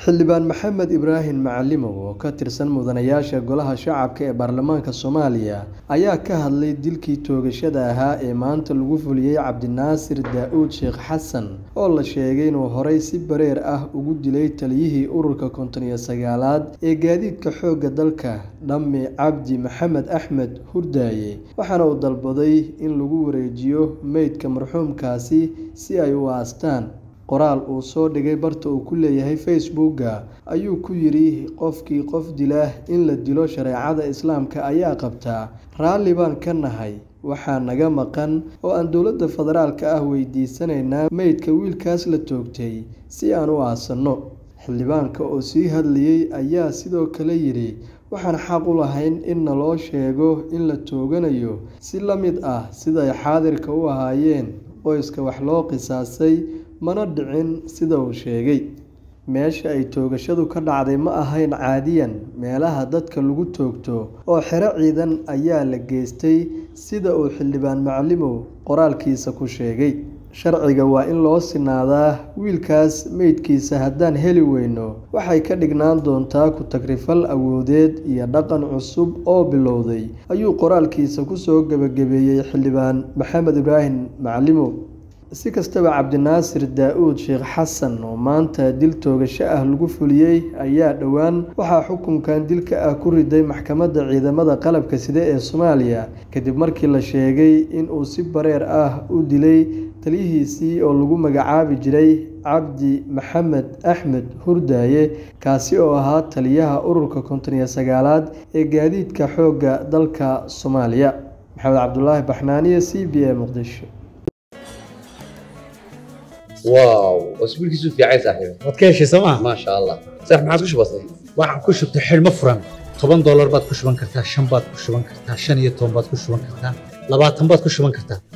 xildhibaan maxamed ibraahim macalimow oo ka tirsan mudanayaasha golaha shacabka ee baarlamaanka soomaaliya ayaa ka hadlay dilkii toogashada ahaa ee maanta lagu fuliyey cabdinaasir daa-uud sheekh xasan oo la sheegay inuu horey si bareer ah ugu dilay taliyihii ururka konton iyo sagaalaad ee gaadiidka xoogga dalka dhammi cabdi maxamed axmed hurdaaye waxaana uu dalbaday in lagu wareejiyo meydka marxuumkaasi si ay u aastaan qoraal uu soo dhigay barta uu ku leeyahay facebooka ayuu ku yidhi qofkii qof dila in la dilo shareecada islaamka ayaa qabtaa raalli baan ka nahay waxaa naga maqan oo aan dowladda federaalka ah weydiisanaynaa meydka wiilkaas la toogtay si aan u aasanno xildhibaanka oo sii hadlayey ayaa sidoo kale yidhi waxaan xaq u lahayn in naloo sheego in la tooganayo si la mid ah siday xaadirka u ahaayeen qoyska wax loo qisaasay mana dhicin sida uu sheegay meesha ay toogashadu ka dhacday ma ahayn caadiyan meelaha dadka lagu toogto oo xero ciidan ayaa la geystay sida uu xildhibaan macalimow qoraalkiisa ku sheegay sharciga waa in loo sinaadaa wiilkaas meydkiisa haddaan heli weyno waxay ka dhignaan doontaa ku-tagrifal awoodeed iyo dhaqan cusub oo bilowday ayuu qoraalkiisa kusoo gebagabeeyey xildhibaan maxamed ibraahim macalimow si kastaba cabdinaasir daa-uud sheekh xasan oo maanta dil toogasho ah lagu fuliyey ayaa dhowaan waxaa xukunkan dilka ah ku riday maxkamadda ciidamada qalabka side ee soomaaliya kadib markii la sheegay inuu si bareer ah u dilay taliyihiisii oo lagu magacaabi jiray cabdi maxamed axmed hurdaaye kaasi oo ahaa taliyaha ururka konton iyo sagaalaad ee gaadiidka xoogga dalka soomaaliya maxamed cabdulaahi baxnaaniye c b a muqdisho واو واسبوع كيسو في عايز صاحبي waad ka heshay sooma ما شاء الله صح ما عادش بسيط waxaan ku shubtay xidhmo furan toban doolar baad ku shuban kartaa shan baad ku shuban kartaa shan iyo toban baad ku shuban kartaa labaatan baad ku shuban kartaa